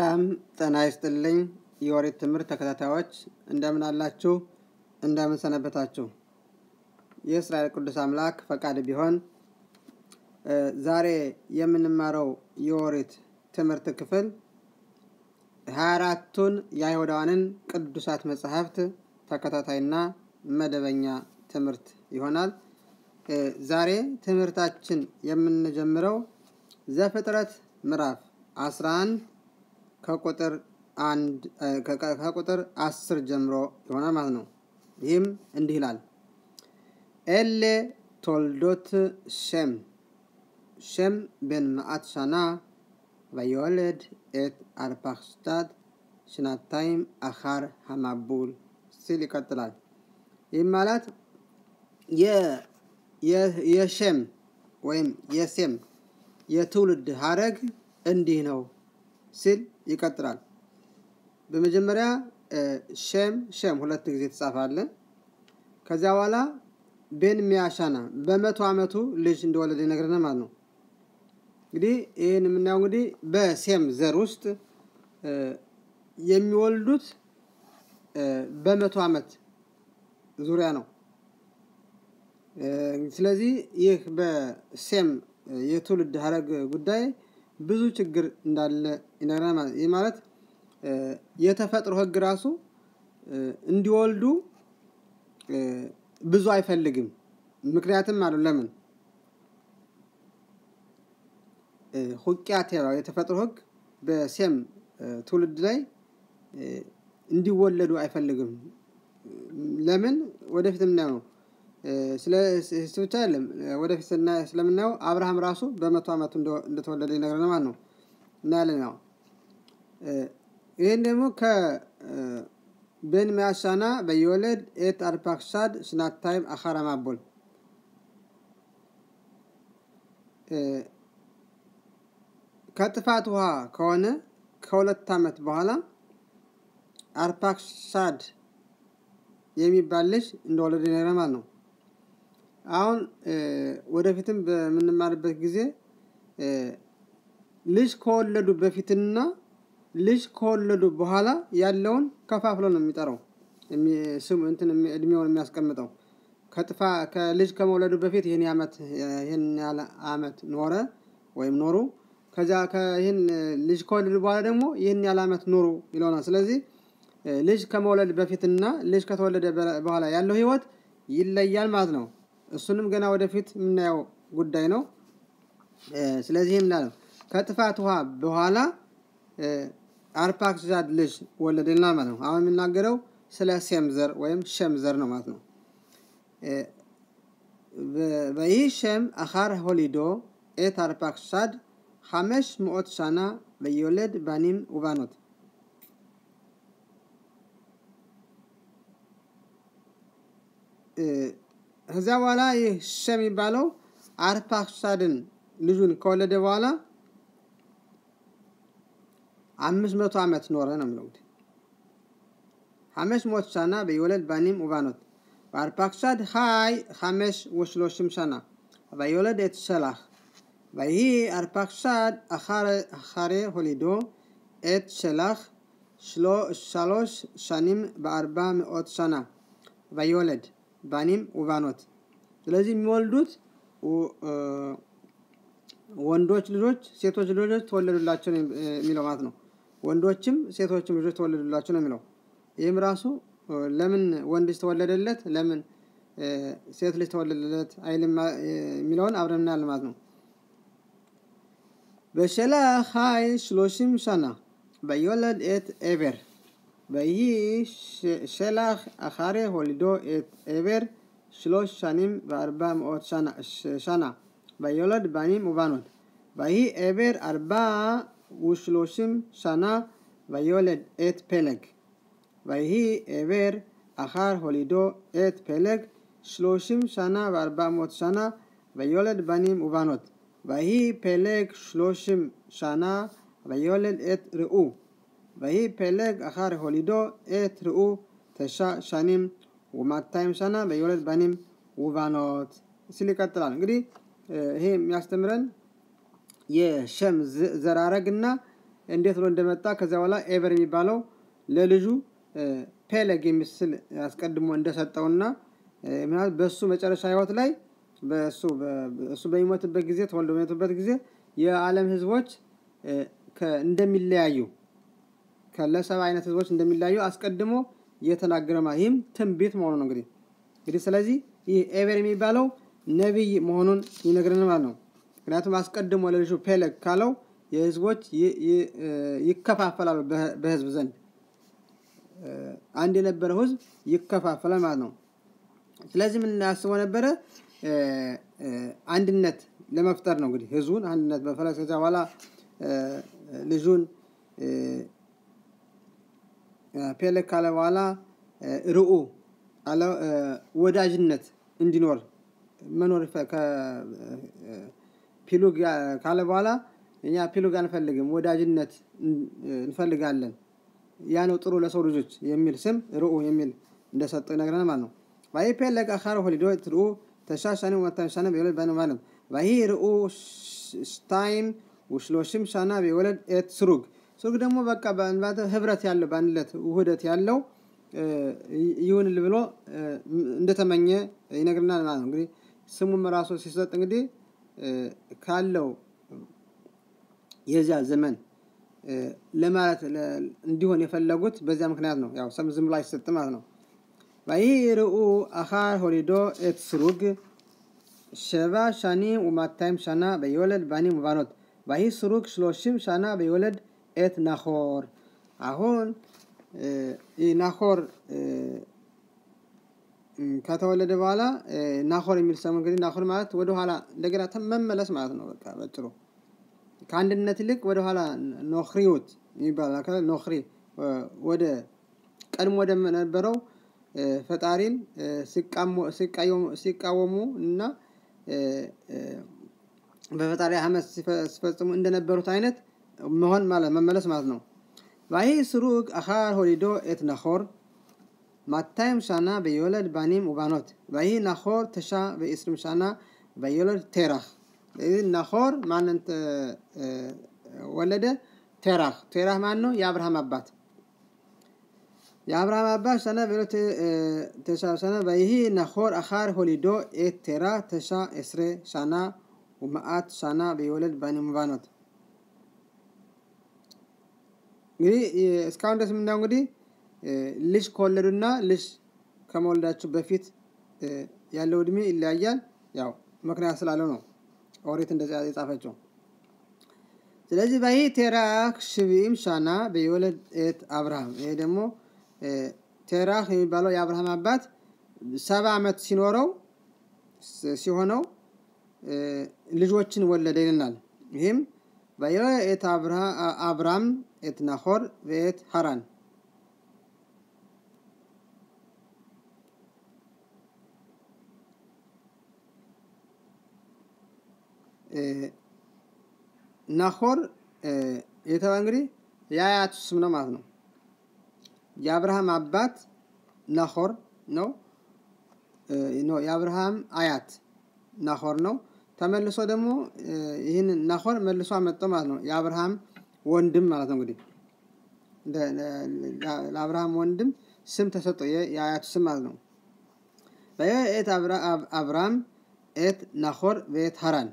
ሰላም ጤና ይስጥልኝ የኦሪት ትምህርት ተከታታዮች እንደምን አላችሁ? እንደምን ሰነበታችሁ? የእስራኤል ቅዱስ አምላክ ፈቃድ ቢሆን ዛሬ የምንማረው የኦሪት ትምህርት ክፍል ሀያ አራቱን የአይሁዳውያንን ቅዱሳት መጽሐፍት ተከታታይና መደበኛ ትምህርት ይሆናል። ዛሬ ትምህርታችን የምንጀምረው ዘፍጥረት ምዕራፍ 11 ከቁጥር አንድ ከቁጥር አስር ጀምሮ ይሆናል ማለት ነው። ይህም እንዲህ ይላል። ኤሌ ቶልዶት ሸም ሸም ቤን መዓት ሻና ויולד את ארפחשתת שנתיים אחר המבול ሲል ይቀጥላል። ይህም ማለት የሸም ወይም የሴም የትውልድ ሀረግ እንዲህ ነው ሲል ይቀጥላል። በመጀመሪያ ሸም ሸም ሁለት ጊዜ ተጻፋለ። ከዚያ በኋላ ቤን ሚያሻና በመቶ ዓመቱ ልጅ እንደወለደ ይነግረናል ማለት ነው። እንግዲህ ይህን የምናየው እንግዲህ በሴም ዘር ውስጥ የሚወልዱት በመቶ ዓመት ዙሪያ ነው። ስለዚህ ይህ በሴም የትውልድ ሀረግ ጉዳይ ብዙ ችግር እንዳለ ይነግረናል። ይህ ማለት የተፈጥሮ ሕግ ራሱ እንዲወልዱ ብዙ አይፈልግም። ምክንያትም አሉ ለምን ሁቂያት የተፈጥሮ ሕግ በሴም ትውልድ ላይ እንዲወለዱ አይፈልግም። ለምን ወደፊት የምናየው ነው። ስለ ብቻ አይደለም ወደፊት ስለምናየው አብርሃም ራሱ በመቶ ዓመቱ እንደተወለደ ይነግረናል ማለት ነው። እናያለን ያው ይህን ደግሞ ከቤን ሚያሻና በየወለድ ኤት አርፓክሳድ ሽናታይም አኻራ ማቦል ከጥፋት ውሃ ከሆነ ከሁለት ዓመት በኋላ አርፓክሳድ የሚባል ልጅ እንደወለደ ይነግረናል ማለት ነው። አሁን ወደፊትም በምንማርበት ጊዜ ልጅ ከወለዱ በፊትና ልጅ ከወለዱ በኋላ ያለውን ከፋፍሎ ነው የሚጠራው እንትን እድሜውን የሚያስቀምጠው ከጥፋ ከልጅ ከመውለዱ በፊት ይህን ዓመት ይህን ያህል ዓመት ኖረ ወይም ኖሩ ከዚያ ይህን ልጅ ከወለዱ በኋላ ደግሞ ይህን ያህል ዓመት ኖሩ ይለውናል። ስለዚህ ልጅ ከመውለድ በፊትና ልጅ ከተወለደ በኋላ ያለው ህይወት ይለያል ማለት ነው። እሱንም ገና ወደፊት የምናየው ጉዳይ ነው። ስለዚህ ምናለው ከጥፋት ውሃ በኋላ አርፓክሳድ ልጅ ወለደልና ማለት ነው። አሁን የምናገረው ስለ ሴም ዘር ወይም ሸም ዘር ነው ማለት ነው። ויהי שם אחר הולידו את ארפחשד חמש מאות שנה ויולד בנים ובנות. ከዚያ በኋላ ይህ ሸም የሚባለው አርፓክሳድን ልጁን ከወለደ በኋላ አምስት መቶ ዓመት ኖረ ነው የሚለው እንግዲህ חמש מאות שנה ויולד בנים ובנות. וארפקשד חי חמש ושלושים שנה, ויולד את שלח. ויהי ארפקשד אחר, אחרי הולידו את שלח שלו, שלוש שנים בארבע מאות שנה, ויולד בנים ובנות. ስለዚህ የሚወልዱት ወንዶች ልጆች ሴቶች ልጆች ተወለዱላቸው የሚለው ማለት ነው። ወንዶችም ሴቶችም ልጆች ተወለዱላቸው ነው የሚለው። ይህም ራሱ ለምን ወንድ ልጅ ተወለደለት ለምን ሴት ልጅ ተወለደለት አይልም የሚለውን አብረን እናያለን ማለት ነው። በሸላህ ሀይ ሽሎሽም ሸና ויולד את עבר ויהי שלח אחרי הולידו את עבר שלוש שנים וארבע מאות שנה, שנה ויולד בנים ובנות ויהי עבר ארבע ושלושים שנה ויולד את פלג ויהי עבר אחר הולידו את פלג שלושים שנה וארבע מאות שנה ויולד בנים ובנות ויהי פלג שלושים שנה ויולד את ראו ויהי פלג אחר הולידו את ראו תשע שנים ומאתיים שנה ויולד בנים ובנות ሲል ይቀጥላል እንግዲህ ይሄ የሚያስተምረን የሸም ዘራረግና እንዴት ብሎ እንደመጣ ከዚያ በኋላ ኤቨር የሚባለው ለልጁ ፔለግ የሚስል አስቀድሞ እንደሰጠውና ምናልባት በእሱ መጨረሻ ህይወት ላይ እሱ በሚሞትበት ጊዜ ተወልዶ በሚሞትበት ጊዜ የዓለም ህዝቦች እንደሚለያዩ ለሰባ አይነት ህዝቦች እንደሚለያዩ አስቀድሞ እየተናገረ ማለት ይህም ትንቢት መሆኑ ነው። እንግዲህ እንግዲህ ስለዚህ ይህ ኤቨር የሚባለው ነቢይ መሆኑን ይነግረን ማለት ነው። ምክንያቱም አስቀድሞ ለልጁ ፔለግ ካለው የህዝቦች ይከፋፈላሉ በህዝብ ዘንድ አንድ የነበረው ህዝብ ይከፋፈላል ማለት ነው። ስለዚህ ምን አስበው ነበረ? አንድነት ለመፍጠር ነው። እንግዲህ ህዝቡን አንድነት በፈለግ ከዚያ በኋላ ልጁን ፔለግ ካለ በኋላ ርኡ ወዳጅነት እንዲኖር መኖር ፒሉግ ካለ በኋላ እኛ ፒሉግ አንፈልግም፣ ወዳጅነት እንፈልጋለን። ያ ነው ጥሩ ለሰው ልጆች የሚል ስም ርኡ የሚል እንደሰጠው ይነግረናል ማለት ነው። ባይ ፔለግ አኻር ሆሊዶ ትርኡ ተሻሻኒ ወታሻነ ቢወለድ ባነ ማለት ባይ ርኡ ስታይም ውሽሎሽም ሻና ቢወለድ ኤት ስሩግ ስሩግ ደግሞ በቃ ህብረት ያለው በአንድነት ውህደት ያለው ይሁንል ብሎ እንደተመኘ ይነግርናል ማለት ነው። እንግዲህ ስሙም ራሱ ሲሰጥ እንግዲህ ካለው የዚያ ዘመን ለማለት እንዲሆን የፈለጉት በዚያ ምክንያት ነው። ያው ሰም ዝም ብሎ አይሰጥም ማለት ነው። ባይ ርኡ አኻር ሆሊዶ ኤት ስሩግ ሸባ ሻኒ ወማታይም ሻና በየወለድ ባኒ ሙባኖት ባይ ስሩግ ሽሎሽም ሻና በየወለድ ኤት ናሆር አሁን ናሆር ከተወለደ በኋላ ናሆር የሚል ሰሙ እንግዲህ ናሆር ማለት ወደኋላ እንደገና መመለስ ማለት ነው። በቃ በጭሩ ከአንድነት ይልቅ ወደኋላ ኖክሪዎት የሚባል ኖክሪ ወደ ቀድሞ ወደ ነበረው ፈጣሪን ሲቃወሙ እና በፈጣሪ አመት ሲፈጽሙ እንደነበሩት አይነት መሆን ማለት መመለስ ማለት ነው። ባይ ስሩግ አኻር ሆሊዶ ኤት ናሆር ማታይም ሻና በየወለድ ባኒም ውባኖት ባይ ናሆር ተሻ በኢስርም ሻና በየወለድ ቴራህ ናሆር ማንን ወለደ? ቴራህ ቴራህ ማን ነው? የአብርሃም አባት የአብርሃም አባት ሰነ በሎት ተሻ ሰነ ባይሂ ናሆር አኻር ሆሊዶ ኤት ቴራ ተሻ ኤስሬ ሻና ወመአት ሻና በየወለድ ባኒም ውባኖት እንግዲህ እስካሁን ድረስ የምናየው እንግዲህ ልጅ ከወለዱና ልጅ ከመወለዳቸው በፊት ያለው እድሜ ይለያያል። ያው ምክንያት ስላለው ነው ኦሪት እንደዚያ የጻፈችው። ስለዚህ ባይ ቴራክ ሽቢም ሻና በየወለድ ኤት አብርሃም ይሄ ደግሞ ቴራህ የሚባለው የአብርሃም አባት ሰባ ዓመት ሲኖረው ሲሆነው ልጆችን ወለደ ይልናል። ይህም ባየወለድ ኤት አብራም ኤት ናሆር በኤት ሀራን ናሆር የተባ እንግዲህ የአያቱ ስም ነው ማለት ነው። የአብርሃም አባት ናሆር ነው። የአብርሃም አያት ናሆር ነው። ተመልሶ ደግሞ ይህን ናሆር መልሶ አመጣው ማለት ነው። የአብርሃም ወንድም ማለት ነው። እንግዲህ ለአብርሃም ወንድም ስም ተሰጠው፣ የአያቱ ስም ማለት ነው። በኤት አብርሃም ኤት ናሆር በኤት ሀራን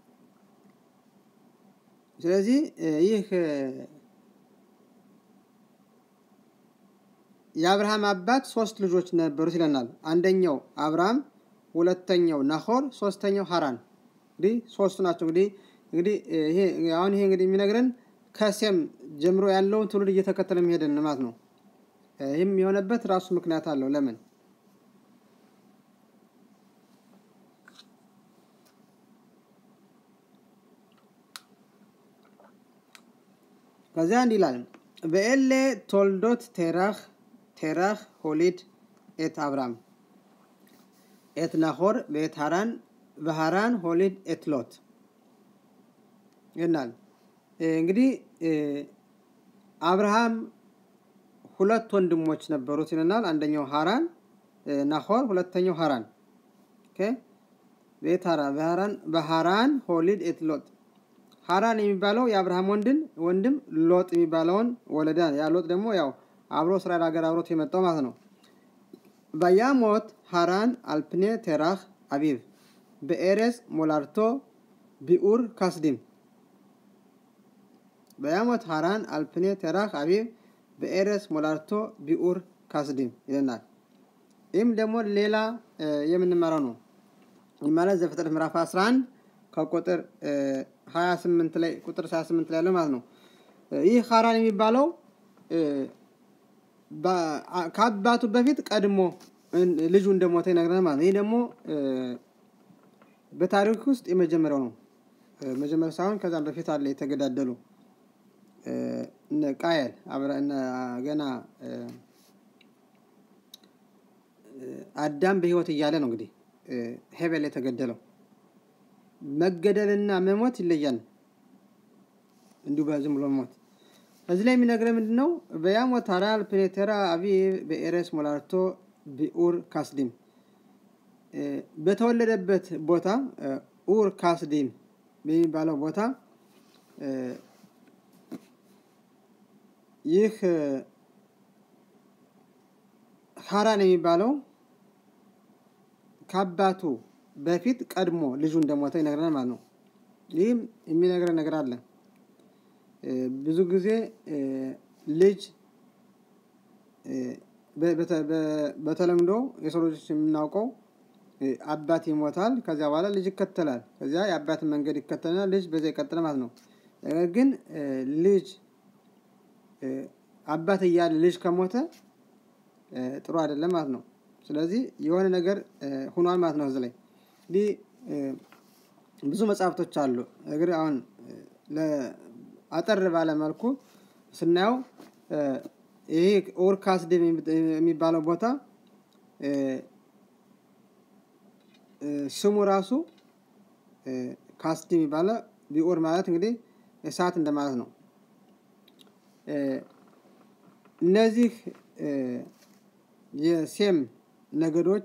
ስለዚህ ይህ የአብርሃም አባት ሶስት ልጆች ነበሩት ይለናል። አንደኛው አብርሃም፣ ሁለተኛው ናሆር፣ ሶስተኛው ሀራን። እንግዲህ ሶስቱ ናቸው። እንግዲህ እንግዲህ ይሄ አሁን ይሄ እንግዲህ የሚነግረን ከሴም ጀምሮ ያለውን ትውልድ እየተከተለ የሚሄድን ማለት ነው። ይህም የሆነበት ራሱ ምክንያት አለው። ለምን ከዚያ እንዲህ ይላል በኤሌ ቶልዶት ቴራህ ቴራህ ሆሊድ ኤት አብራም ኤት ናሆር በኤት ሃራን በሃራን ሆሊድ ኤት ሎት ይናል። እንግዲህ አብርሃም ሁለት ወንድሞች ነበሩት ይለናል። አንደኛው ሃራን ናሆር፣ ሁለተኛው ሃራን ቤት ሃራ በሃራን ሆሊድ ኤት ሎት ሀራን የሚባለው የአብርሃም ወንድን ወንድም ሎጥ የሚባለውን ወለደ። ያ ሎጥ ደግሞ ያው አብሮ እስራኤል ሀገር አብሮት የመጣው ማለት ነው። በያሞት ሀራን አልፕኔ ቴራህ አቢብ በኤሬስ ሞላርቶ ቢኡር ካስዲም በያሞት ሀራን አልፕኔ ቴራህ አቢብ በኤሬስ ሞላርቶ ቢኡር ካስዲም ይለናል። ይህም ደግሞ ሌላ የምንማረው ነው። ይህ ማለት ዘፍጥረት ምዕራፍ 11 ከቁጥር 28 ላይ ቁጥር 28 ላይ ያለው ማለት ነው። ይህ ሀራን የሚባለው ከአባቱ በፊት ቀድሞ ልጁ እንደሞተ ይነግረናል ማለት ነው። ይህ ደግሞ በታሪክ ውስጥ የመጀመሪያው ነው። መጀመሪያ ሳይሆን ከዛም በፊት አለ የተገዳደሉ ቃየል ገና አዳም በህይወት እያለ ነው እንግዲህ ሄቤል የተገደለው። መገደልና መሞት ይለያል። እንዲሁ በዝም ብሎ መሞት እዚህ ላይ የሚነግረን ምንድን ነው? በያሞት ሀራል ፕኔቴራ አቢ በኤሬስ ሞላርቶ ቢኡር ካስዲም በተወለደበት ቦታ ኡር ካስዲም በሚባለው ቦታ ይህ ሀራን የሚባለው ከአባቱ በፊት ቀድሞ ልጁ እንደሞተ ይነግረናል ማለት ነው። ይህም የሚነግረን ነገር አለ። ብዙ ጊዜ ልጅ በተለምዶ የሰው ልጆች የምናውቀው አባት ይሞታል፣ ከዚያ በኋላ ልጅ ይከተላል። ከዚያ የአባትን መንገድ ይከተልና ልጅ በዚያ ይቀጥል ማለት ነው። ነገር ግን ልጅ አባት እያለ ልጅ ከሞተ ጥሩ አይደለም ማለት ነው። ስለዚህ የሆነ ነገር ሁኗል ማለት ነው። እዚህ ላይ እንዲህ ብዙ መጽሐፍቶች አሉ። እግር አሁን አጠር ባለ መልኩ ስናየው ይሄ ኡር ካስዲም የሚባለው ቦታ ስሙ ራሱ ካስዲም የሚባለ ቢኡር ማለት እንግዲህ እሳት እንደማለት ነው። እነዚህ የሴም ነገዶች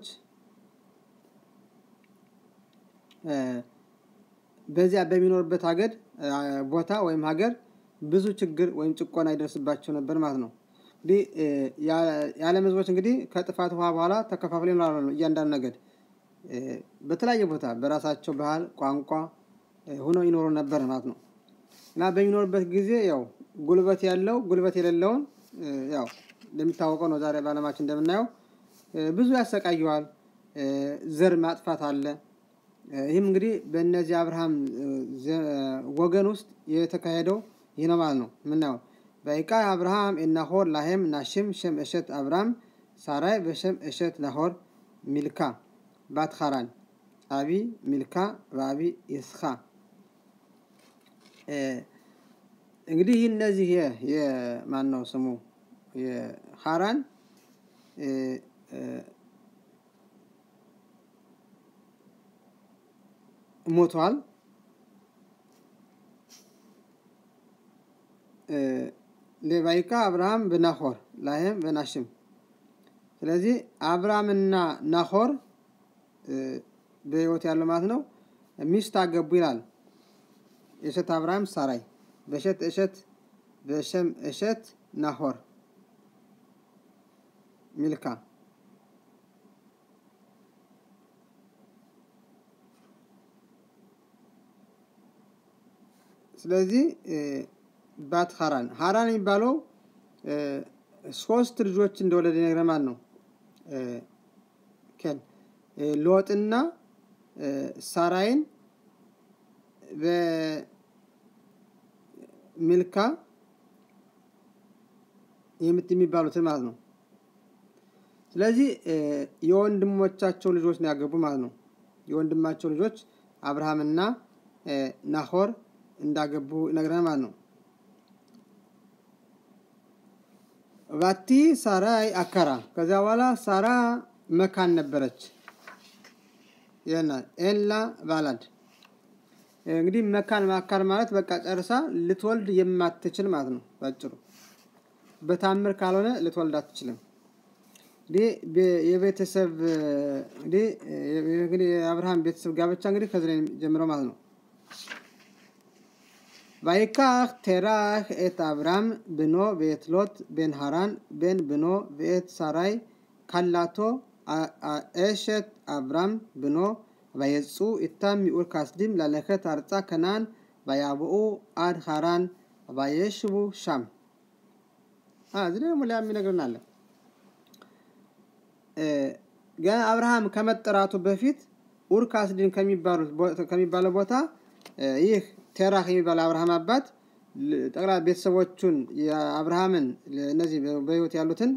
በዚያ በሚኖርበት ሀገር ቦታ ወይም ሀገር ብዙ ችግር ወይም ጭቆና ይደርስባቸው ነበር ማለት ነው። እንግዲህ የዓለም ሕዝቦች እንግዲህ ከጥፋት ውሃ በኋላ ተከፋፍለው ይኖራሉ ነው እያንዳንዱ ነገድ በተለያየ ቦታ በራሳቸው ባህል፣ ቋንቋ ሆነው ይኖሩ ነበር ማለት ነው እና በሚኖርበት ጊዜ ያው ጉልበት ያለው ጉልበት የሌለውን ያው እንደሚታወቀው ነው። ዛሬ በዓለማችን እንደምናየው ብዙ ያሰቃየዋል። ዘር ማጥፋት አለ። ይህም እንግዲህ በእነዚህ አብርሃም ወገን ውስጥ የተካሄደው ይህ ነው ማለት ነው የምናየው በይቃ አብርሃም እናሆር ላሄም ናሽም ሸም እሸት አብርሃም ሳራይ በሸም እሸት ናሆር ሚልካ ባት ኻራን አቢ ሚልካ በአቢ ይስኻ እንግዲህ እነዚህ የማን ነው ስሙ የሐራን ሞቷል። ሌባይካ አብርሃም በናሆር ላይም በናሽም ስለዚህ አብርሃምና ናሆር በህይወት ያለው ማለት ነው ሚስት አገቡ ይላል። የእሸት አብርሃም ሳራይ በእሸት እሸት በሸም እሸት ናሆር ሚልካ ስለዚህ ባት ሀራን ሀራን የሚባለው ሶስት ልጆች እንደወለደ ይነግረናል ነው ኬን ሎጥና ሳራይን በሚልካ የምት የሚባሉትን ማለት ነው። ስለዚህ የወንድሞቻቸው ልጆች ነው ያገቡ ማለት ነው። የወንድማቸው ልጆች አብርሃምና ናሆር እንዳገቡ ይነግረናል ማለት ነው። ባቲ ሳራይ አከራ ከዚያ በኋላ ሳራ መካን ነበረች ይለናል። ኤላ ባላድ እንግዲህ መካን ማካን ማለት በቃ ጨርሳ ልትወልድ የማትችል ማለት ነው። ባጭሩ በታምር ካልሆነ ልትወልድ አትችልም። እንግዲህ የቤተሰብ እንግዲህ የአብርሃም ቤተሰብ ጋብቻ እንግዲህ ከዚህ ላይ ጀምረው ማለት ነው። ויקח תרח את אברהם בנו ואת לוט בן הרן בן בנו ואת שרי כלתו אשת אברהם בנו ויצאו איתם מאור כסדים ללכת ארצה כנען ויבואו עד חרן וישቡ שם እዚህ ደግሞ ሌላ የሚነግረን አለ ገና አብርሃም ከመጠራቱ በፊት ኡር ካስዲን ከሚባለው ቦታ ይህ ቴራህ የሚባለው አብርሃም አባት ጠቅላ ቤተሰቦቹን የአብርሃምን እነዚህ በህይወት ያሉትን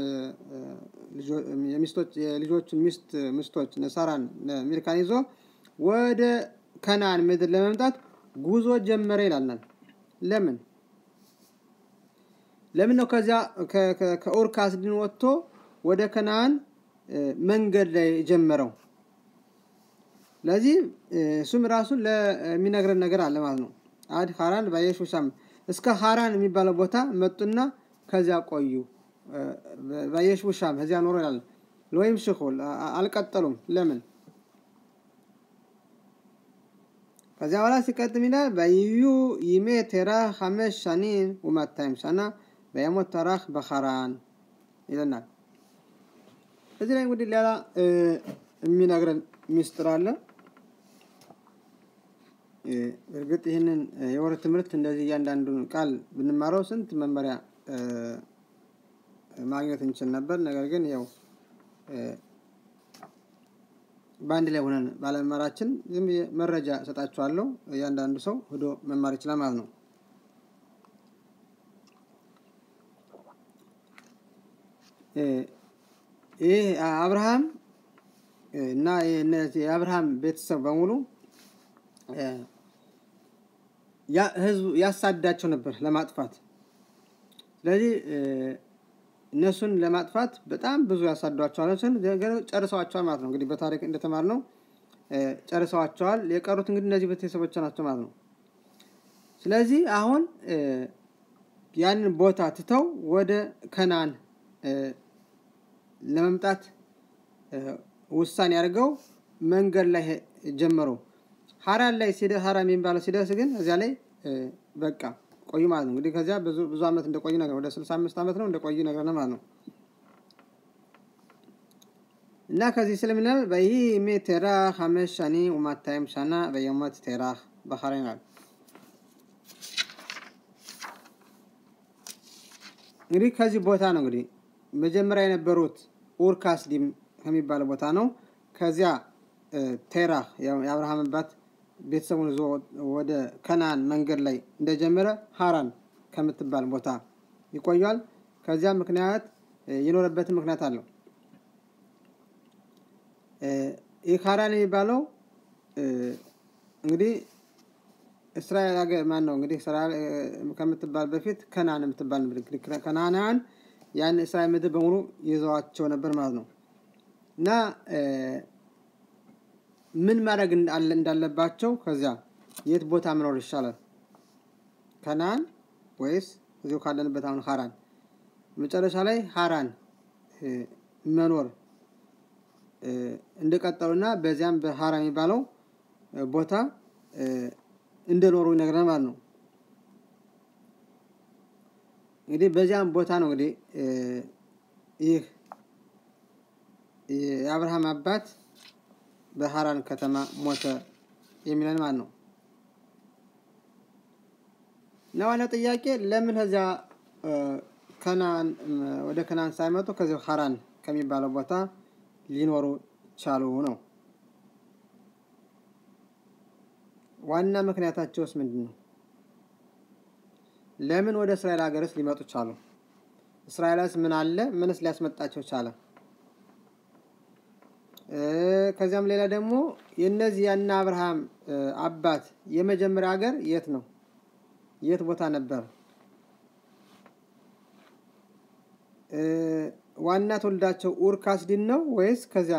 የልጆቹን ሚስት ምስቶች ነሳራን ሚልካን ይዞ ወደ ከናን ምድር ለመምጣት ጉዞ ጀመረ ይላልናል። ለምን ለምን ነው ከዚያ ከኡር ካስዲን ወጥቶ ወደ ከናን መንገድ ላይ ጀመረው? ለዚህ እሱም ራሱን ለሚነግረን ነገር አለ ማለት ነው። አድ ሀራን ባየሹ ሻም እስከ ሀራን የሚባለው ቦታ መጡና ከዚያ ቆዩ። ባየሹ ሻም ከዚያ ኖሮ ይላል። ወይም ሽኹ አልቀጠሉም። ለምን? ከዚያ በኋላ ሲቀጥም ይላል በይዩ ይሜ ቴራ ሐመሽ ሻኒን ወማታይም ሻና በየሞት ተራህ በኸራን ይለናል። እዚህ ላይ እንግዲህ ሌላ የሚነግረን ሚስጥር አለ። እርግጥ ይህንን የወር ትምህርት እንደዚህ እያንዳንዱን ቃል ብንማረው ስንት መመሪያ ማግኘት እንችል ነበር። ነገር ግን ያው በአንድ ላይ ሆነን ባለመማራችን ዝም መረጃ እሰጣችኋለሁ። እያንዳንዱ ሰው ሄዶ መማር ይችላል ማለት ነው። ይህ አብርሃም እና የአብርሃም ቤተሰብ በሙሉ ህዝቡ ያሳዳቸው ነበር ለማጥፋት። ስለዚህ እነሱን ለማጥፋት በጣም ብዙ ያሳዷቸዋል፣ ጨርሰዋቸዋል ማለት ነው። እንግዲህ በታሪክ እንደተማር ነው ጨርሰዋቸዋል። የቀሩት እንግዲህ እነዚህ ቤተሰቦች ናቸው ማለት ነው። ስለዚህ አሁን ያንን ቦታ ትተው ወደ ከናን ለመምጣት ውሳኔ አድርገው መንገድ ላይ ጀመሩ። ሀራን ላይ ሲደርስ ሀራን የሚባለው ሲደርስ ግን እዚያ ላይ በቃ ቆዩ ማለት ነው። እንግዲህ ከዚያ ብዙ ብዙ ዓመት እንደቆዩ ነገር ወደ ስልሳ አምስት ዓመት ነው እንደቆዩ ነገር ነው ማለት ነው። እና ከዚህ ስለምናል በይህ ሜ ቴራ ሀመሽ ሻኒ ወማታይም ሻና በየሞት ቴራ በኸራ ይላል። እንግዲህ ከዚህ ቦታ ነው እንግዲህ መጀመሪያ የነበሩት ኡር ካስዲም ከሚባለው ቦታ ነው። ከዚያ ቴራ የአብርሃም አባት ቤተሰቡን ይዞ ወደ ከናን መንገድ ላይ እንደጀመረ ሀራን ከምትባል ቦታ ይቆያል። ከዚያ ምክንያት የኖረበትን ምክንያት አለው። ይህ ሀራን የሚባለው እንግዲህ እስራኤል ሀገር ማን ነው እንግዲህ እስራኤል ከምትባል በፊት ከናን የምትባል ከናናን ያን እስራኤል ምድር በሙሉ ይዘዋቸው ነበር ማለት ነው እና ምን ማድረግ እንዳለባቸው ከዚያ የት ቦታ መኖር ይሻላል? ከናን ወይስ እዚሁ ካለንበት አሁን ሀራን? መጨረሻ ላይ ሀራን መኖር እንደቀጠሉና በዚያም በሀራ የሚባለው ቦታ እንደኖሩ ይነግረናል ማለት ነው። እንግዲህ በዚያም ቦታ ነው እንግዲህ ይህ የአብርሃም አባት በሀራን ከተማ ሞተ የሚለን ማለት ነው። እና ዋናው ጥያቄ ለምን ከዚያ ከናን ወደ ከናን ሳይመጡ ከዚያው ሀራን ከሚባለው ቦታ ሊኖሩ ቻሉ ነው። ዋና ምክንያታቸውስ ምንድን ነው? ለምን ወደ እስራኤል ሀገርስ ሊመጡ ቻሉ? እስራኤልስ ምን አለ? ምንስ ሊያስመጣቸው ቻለ? ከዚያም ሌላ ደግሞ የእነዚህ ያና አብርሃም አባት የመጀመሪያ ሀገር የት ነው? የት ቦታ ነበር? ዋና ትውልዳቸው ኡር ካስዲን ነው ወይስ ከዚያ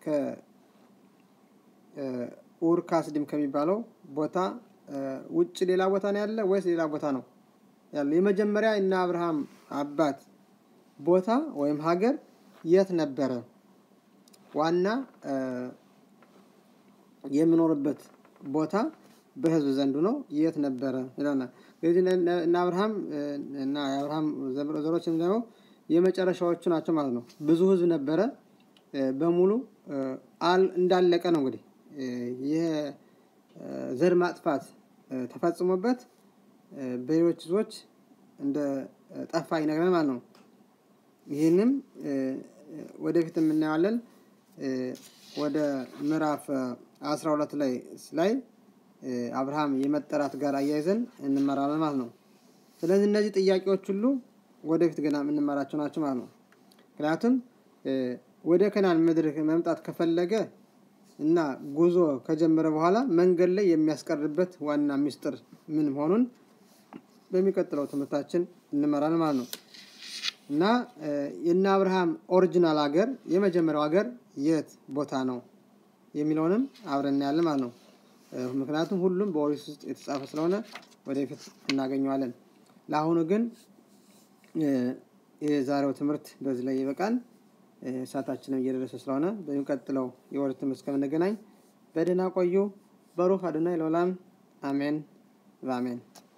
ከኡር ካስዲም ከሚባለው ቦታ ውጭ ሌላ ቦታ ነው ያለ ወይስ ሌላ ቦታ ነው ያለ? የመጀመሪያ እና አብርሃም አባት ቦታ ወይም ሀገር የት ነበረ? ዋና የምኖርበት ቦታ በህዝብ ዘንዱ ነው የት ነበረ ይለናል። ስለዚህ እና አብርሃም እና የአብርሃም ዘሮች ደግሞ የመጨረሻዎቹ ናቸው ማለት ነው። ብዙ ህዝብ ነበረ በሙሉ እንዳለቀ ነው እንግዲህ ይህ ዘር ማጥፋት ተፈጽሞበት በሌሎች ህዝቦች እንደ ጠፋ ይነግረን ማለት ነው። ይህንም ወደፊት የምናየዋለን ወደ ምዕራፍ አስራ ሁለት ላይ ላይ አብርሃም የመጠራት ጋር አያይዘን እንመራለን ማለት ነው። ስለዚህ እነዚህ ጥያቄዎች ሁሉ ወደፊት ገና የምንመራቸው ናቸው ማለት ነው። ምክንያቱም ወደ ከናን ምድር መምጣት ከፈለገ እና ጉዞ ከጀመረ በኋላ መንገድ ላይ የሚያስቀርበት ዋና ሚስጥር ምን መሆኑን በሚቀጥለው ትምህርታችን እንመራለን ማለት ነው። እና የእነ አብርሃም ኦሪጂናል ሀገር የመጀመሪያው ሀገር የት ቦታ ነው የሚለውንም አብረን እናያለን ማለት ነው። ምክንያቱም ሁሉም በኦሪት ውስጥ የተጻፈ ስለሆነ ወደፊት እናገኘዋለን። ለአሁኑ ግን የዛሬው ትምህርት በዚህ ላይ ይበቃል። ሰዓታችንም እየደረሰ ስለሆነ በሚቀጥለው የወር ትምህርት እስከምንገናኝ በደህና ቆዩ። በሩህ አዶናይ ለዓለም አሜን በአሜን